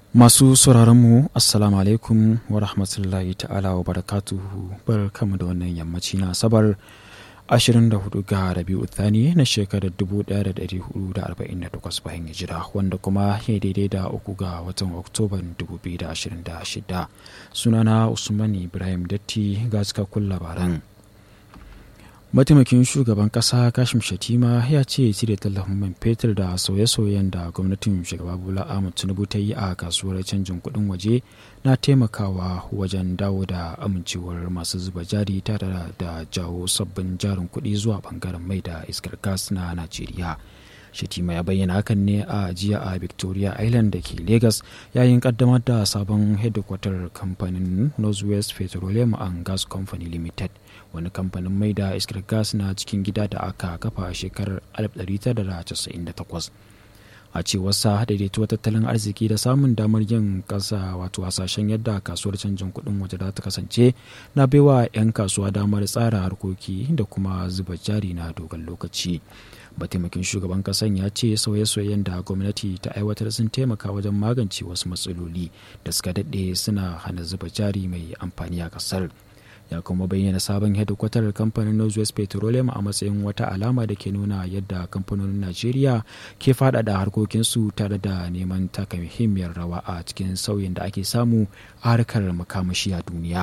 Masu sauraronmu Assalamu alaikum wa rahmatullahi ta'ala wa barakatuhu bar kama da wannan yammaci na asabar 24 ga Rabi'u Thani na shekarar 1448 bayan hijira wanda kuma ya daidai da uku ga watan Oktoban 2026 sunana Usman Ibrahim Datti ga cikakkun labaran. mataimakin shugaban kasa kashim shatima ya ce cire tallafin man fetur da sauye-sauyen da gwamnatin shugaba bola ahmad tinubu ta yi a kasuwar canjin kudin waje na taimakawa wajen dawo da amincewar masu zuba jari tare da jawo sabbin jarin kudi zuwa bangaren mai da iskar gas na najeriya Shatima ya bayyana hakan ne a jiya a Victoria Island da ke Lagos yayin kaddamar da sabon hedikwatar kamfanin Northwest Petroleum and Gas Company Limited wani kamfanin mai da iskar gas na cikin gida da aka kafa a shekarar 1998. a cewar sa daidaituwar tattalin arziki da samun damar yin kasa wato hasashen yadda kasuwar canjin kuɗin waje za ta kasance na baiwa 'yan kasuwa damar tsara harkoki da kuma zuba jari na dogon lokaci mataimakin shugaban kasan ya ce sauye-sauyen da gwamnati ta aiwatar sun taimaka wajen magance wasu matsaloli da suka daɗe suna hana zuba jari mai amfani a kasar ya kuma bayyana sabon hedikwatar kamfanin northwest petroleum a matsayin wata alama da ke nuna yadda kamfanonin najeriya ke faɗaɗa harkokinsu tare da neman taka muhimmiyar rawa a cikin sauyin da ake samu a harkar makamashi a duniya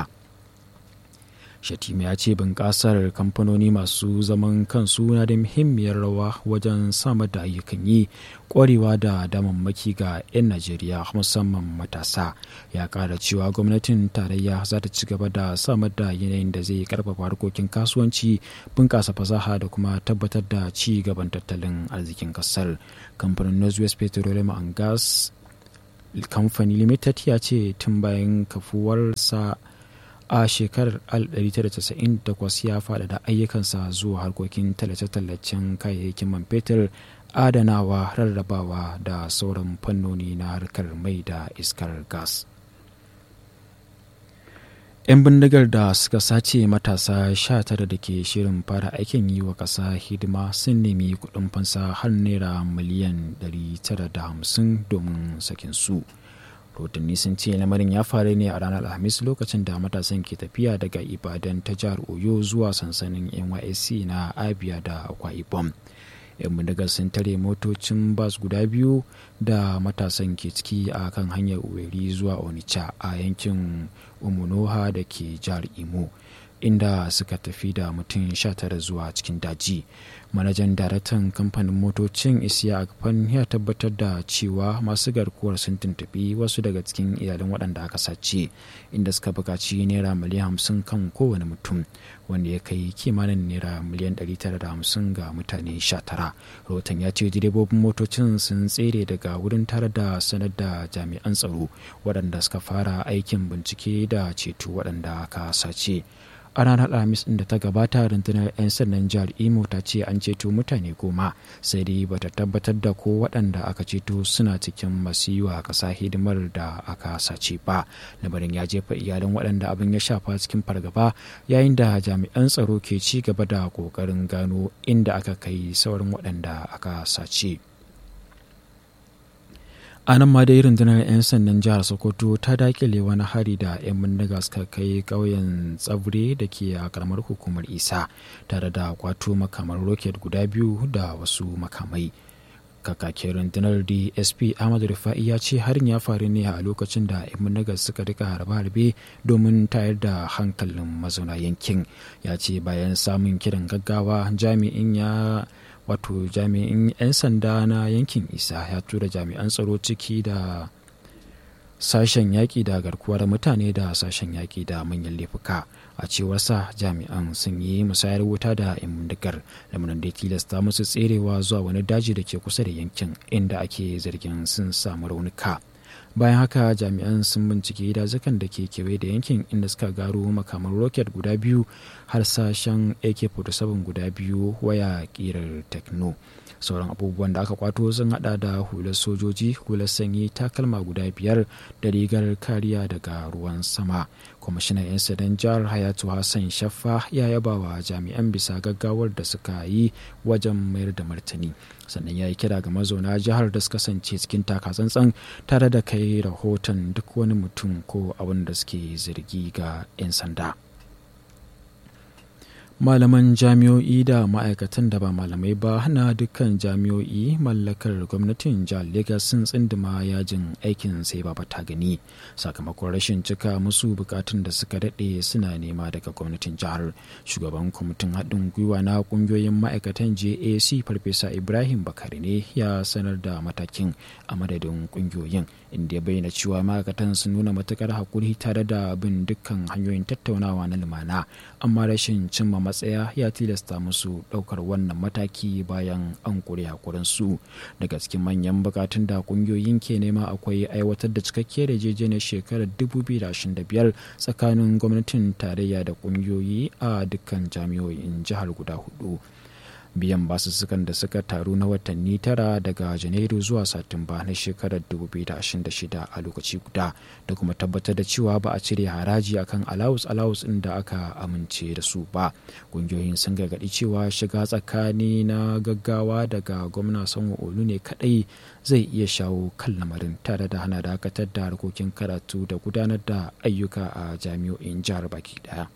shatima ya ce bunƙasar kamfanoni masu zaman kansu na da muhimmiyar rawa wajen samar da ayyukan yi ƙwarewa da damammaki ga 'yan najeriya musamman matasa ya ƙara cewa gwamnatin tarayya za ta ci gaba da samar da yanayin da zai karfafa harkokin kasuwanci bunƙasa fasaha da kuma tabbatar da ci gaban tattalin arzikin ƙasar kamfanin northwest petroleum and gas company limited ya ce tun bayan kafuwarsa a shekarar 1998 ya faɗaɗa ayyukansa zuwa harkokin tallace-tallacen kayayyakin man fetur adanawa rarrabawa da sauran fannoni na harkar mai da iskar gas. 'yan bindigar da suka sace matasa 19 da ke shirin fara aikin yi wa ƙasa hidima sun nemi kuɗin fansa har naira miliyan 950 domin sakin su. rahotanni sun ce lamarin ya faru ne a ranar alhamis lokacin da matasan ke tafiya daga ibadan ta jihar oyo zuwa sansanin nysc na abia da akwa ibom yan bindigar sun tare motocin bas guda biyu da matasan ke ciki a kan hanyar uweri zuwa onitsha a yankin umunoha da ke jihar imo inda suka tafi da mutum 19 zuwa cikin daji manajan daraktan kamfanin motocin isiya akfan ya tabbatar da cewa masu garkuwar sun tuntuɓi wasu daga cikin iyalan waɗanda aka sace inda suka buƙaci naira miliyan 50 kan kowane mutum wanda ya kai kimanin naira miliyan 950 ga mutane 19 rahoton ya ce direbobin motocin sun tsere daga wurin tare da sanar da jami'an tsaro waɗanda suka fara aikin bincike da ceto waɗanda aka sace a ranar alhamis da ta gabata rundunar 'yan sandan jihar imo ta ce an ceto mutane goma sai dai bata tabbatar da ko waɗanda aka ceto suna cikin masu yi wa ƙasa hidimar da aka sace ba lamarin ya jefa iyalan waɗanda abin ya shafa cikin fargaba yayin da jami'an tsaro ke ci gaba da ƙoƙarin gano inda aka kai sauran waɗanda aka sace. a nan ma dai rundunar 'yan sandan jihar sokoto ta dakile wani hari da 'yan bindiga suka kai ƙauyen tsabure da ke a karamar hukumar isa tare da kwato makamar roket guda biyu da wasu makamai kakakin rundunar dsp ahmad rufa'i ya ce harin ya faru ne a lokacin da 'yan bindiga suka rika harbe-harbe domin tayar da hankalin mazauna yankin ya ce bayan samun kiran gaggawa jami'in ya wato jami'in 'yan sanda na yankin isa ya tura jami'an tsaro ciki da sashen yaƙi da garkuwar mutane da sashen yaƙi da manyan laifuka a cewar sa jami'an sun yi musayar wuta da 'yan bindigar lamarin da tilasta musu tserewa zuwa wani daji da ke kusa da yankin inda ake zargin sun samu raunuka bayan haka jami'an sun bincike dazukan da ke kewaye da yankin inda suka gano makaman roket guda biyu har sashen ak-47 guda biyu waya kirar tekno sauran abubuwan da aka kwato sun hada da hular sojoji hular sanyi takalma guda biyar da rigar kariya daga ruwan sama kwamishinan 'yan sadan jihar hayatu hassan shaffa ya yaba wa jami'an bisa gaggawar da suka yi wajen mayar da martani sannan ya yi kira ga mazauna jihar da su kasance cikin takatsantsan tare da kai rahoton duk wani mutum ko abin da suke zargi ga 'yan sanda. malaman jami'o'i da ma'aikatan da ba malamai ba na dukkan jami'o'i mallakar gwamnatin jihar Legas sun tsindima yajin aikin sai ba ta gani sakamakon rashin cika musu bukatun da suka daɗe suna nema daga gwamnatin jihar shugaban kwamitin haɗin gwiwa na ƙungiyoyin ma'aikatan jac farfesa ibrahim bakari ne ya sanar da matakin a madadin ƙungiyoyin inda ya bayyana cewa ma'aikatan sun nuna matukar hakuri tare da bin dukkan hanyoyin tattaunawa na lumana amma rashin cimma matsaya ya tilasta musu ɗaukar wannan mataki bayan an kure hakurinsu daga cikin manyan bukatun da kungiyoyin ke nema akwai aiwatar da cikakkiyar yarjejeniyar shekarar 2025 tsakanin gwamnatin tarayya da kungiyoyi a dukkan jami'o'in jihar guda hudu biyan basussukan da suka taru na watanni tara daga janairu zuwa satumba na shekarar 2026 a lokaci guda da kuma tabbatar da cewa ba a cire haraji akan alawus alawus ɗin da aka amince da su ba ƙungiyoyin sun gargaɗi cewa shiga tsakani na gaggawa daga gwamna sanwo olu ne kaɗai zai iya shawo kan lamarin tare da hana dakatar da harkokin karatu da gudanar da ayyuka a jami'o'in jihar baki ɗaya.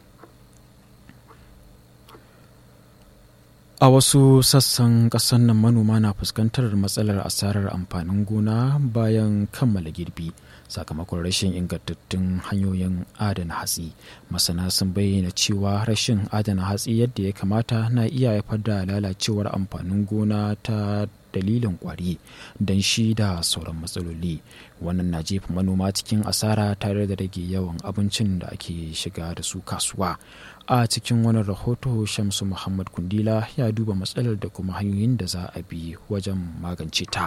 A wasu sassan ƙasar nan manoma na fuskantar matsalar asarar amfanin gona bayan kammala girbi sakamakon rashin ingantattun hanyoyin adana hatsi. Masana sun bayyana cewa rashin adana hatsi yadda ya kamata na iya haifar da lalacewar amfanin gona ta dalilin kwari don shi da sauran matsaloli wannan na jefa manoma cikin asara tare da rage yawan abincin da ake shiga da su kasuwa a cikin wani rahoto shamsu muhammad kundila ya duba matsalar da kuma hanyoyin da za a bi wajen magance ta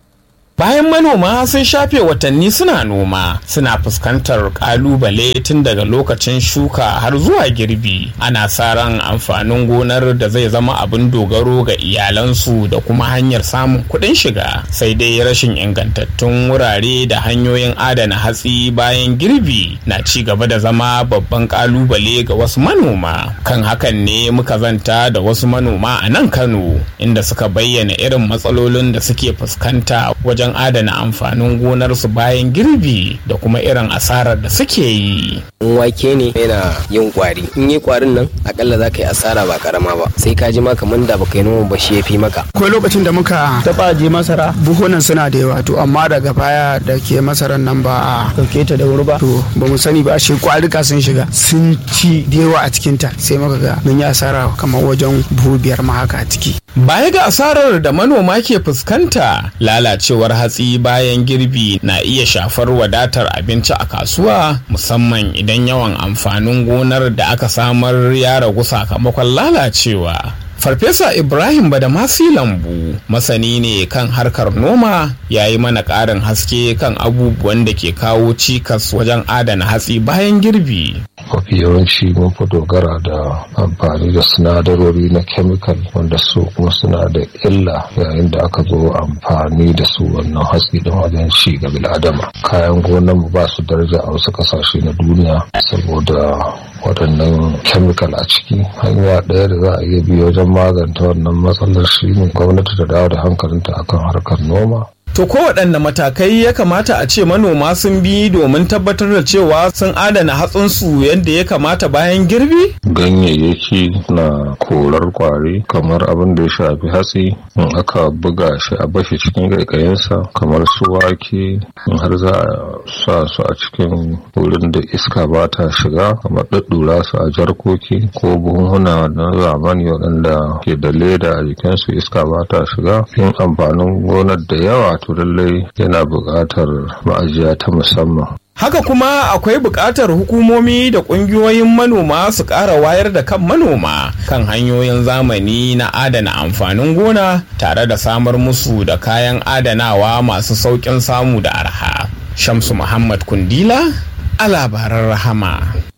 Bayan manoma sun shafe watanni suna noma suna fuskantar kalubale tun daga lokacin shuka har zuwa girbi ana sa ran amfanin gonar da zai zama abin dogaro ga iyalansu da kuma hanyar samun kuɗin shiga sai dai rashin ingantattun wurare da hanyoyin adana hatsi bayan girbi na ci gaba da zama babban kalubale ga wasu manoma kan hakan ne muka zanta da wasu manoma a nan kano inda suka bayyana irin matsalolin da suke fuskanta wajen wajen adana amfanin gonarsu bayan girbi da kuma irin asarar da suke yi. wake ne yana yin kwari in yi kwarin nan akalla za ka yi asara ba karama ba sai ka ji ma kamar da baka yi noma ba shi ya fi maka akwai lokacin da muka taba je masara buhunan suna da yawa to amma daga baya da ke masaran nan ba a dauke ta da wuri ba to ba mu sani ba shi kwarika sun shiga sun ci da yawa a cikin ta sai muka ga mun yi asara kamar wajen buhu biyar ma haka a ciki Baya ga asarar da manoma ke fuskanta, lalacewar hatsi bayan girbi na iya shafar wadatar abinci a kasuwa musamman idan yawan amfanin gonar da aka samar ya ragu sakamakon lalacewa. Farfesa Ibrahim Badamasi Lambu masani ne kan harkar noma ya yi mana ƙarin haske kan abubuwan da ke kawo cikas wajen adana hatsi bayan girbi. mafi yawanci mun fi dogara da amfani da sinadarori na chemical wanda su kuma suna da illa yayin da aka zo amfani da su wannan hatsi don wajen ci ga bil'adama kayan gonan mu ba su daraja a wasu kasashe na duniya saboda waɗannan chemical a ciki hanya ɗaya da za a iya bi wajen maganta wannan matsalar shi ne gwamnati ta dawo da hankalinta akan harkar noma To kowaɗanne matakai ya kamata a ce manoma sun bi domin tabbatar da cewa sun adana hatsinsu yadda ya kamata bayan girbi? ganyayyaki na korar kwari kamar abin da ya shafi hatsi in aka buga shi a bashi cikin ƙaiƙayinsa kamar su wake in har za a sa su a cikin wurin da iska ba ta shiga kamar ɗaɗɗura su a jarkoki ko buhunhuna na zamani waɗanda ke da leda a jikinsu iska ba ta shiga yin amfanin gonar da yawa to lallai yana buƙatar ma'ajiya ta musamman Haka kuma akwai buƙatar hukumomi da ƙungiyoyin manoma su ƙara wayar da kan manoma kan hanyoyin zamani na adana amfanin gona tare da samar musu da kayan adanawa masu sauƙin samu da arha. Shamsu Muhammad Kundila a labaran rahama.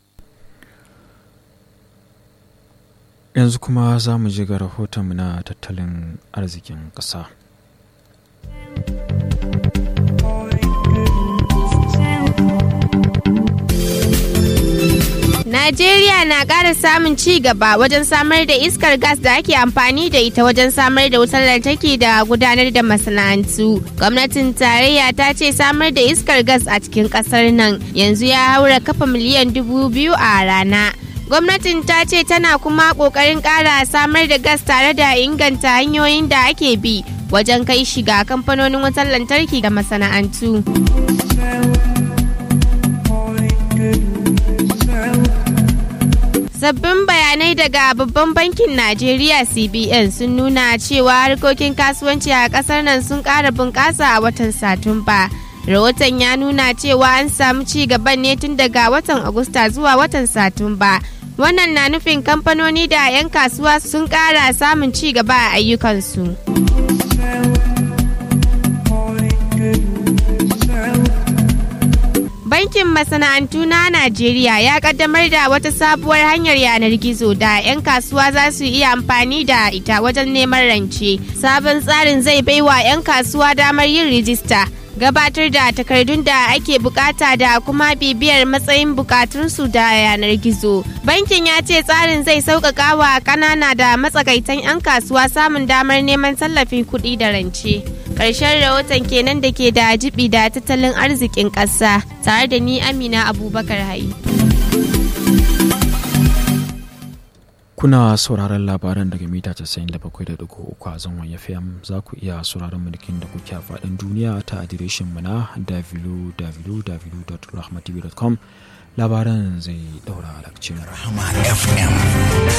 yanzu kuma za mu ji ga rahotonmu na tattalin arzikin ƙasa. Najeriya na ƙara samun ci gaba wajen samar da iskar gas da ake amfani da ita wajen samar da wutar lantarki da gudanar da masana'antu. Gwamnatin tarayya ta ce samar da iskar gas a cikin ƙasar nan yanzu ya haura kafa miliyan dubu biyu a rana. Gwamnatin ta ce tana kuma ƙoƙarin ƙara samar da gas tare da inganta hanyoyin da ake bi wajen kai shiga kamfanonin wutar lantarki da masana'antu. Sabbin bayanai daga babban bankin Najeriya CBN sun nuna cewa harkokin kasuwanci a kasar nan sun ƙara bunƙasa a watan Satumba. Rahoton ya nuna cewa an samu ci gaban ne tun daga watan Agusta zuwa watan Satumba. Wannan na nufin kamfanoni da 'yan kasuwa sun ƙara samun ci gaba a ayyukansu. Bankin masana'antu na Najeriya ya kaddamar da wata sabuwar hanyar yanar gizo da 'yan kasuwa za su iya amfani da ita wajen neman rance. Sabon tsarin zai baiwa 'yan kasuwa damar yin rijista. gabatar da takardun da ake bukata da kuma bibiyar matsayin bukatunsu da yanar gizo. Bankin ya ce tsarin zai sauƙaƙa wa ƙanana da matsakaitan 'yan kasuwa samun damar neman tallafin kuɗi da rance. Ƙarshen rahoton kenan da ke da jibi da tattalin arzikin ƙasa tare da ni Amina Abubakar Hayi. Kuna sauraron labaran daga mita 97.3 a zangon FM za ku iya sauraron mulkin da kuke a faɗin duniya ta adireshin mu na www.rahmatv.com labaran zai ɗaura lakcin. Rahama FM.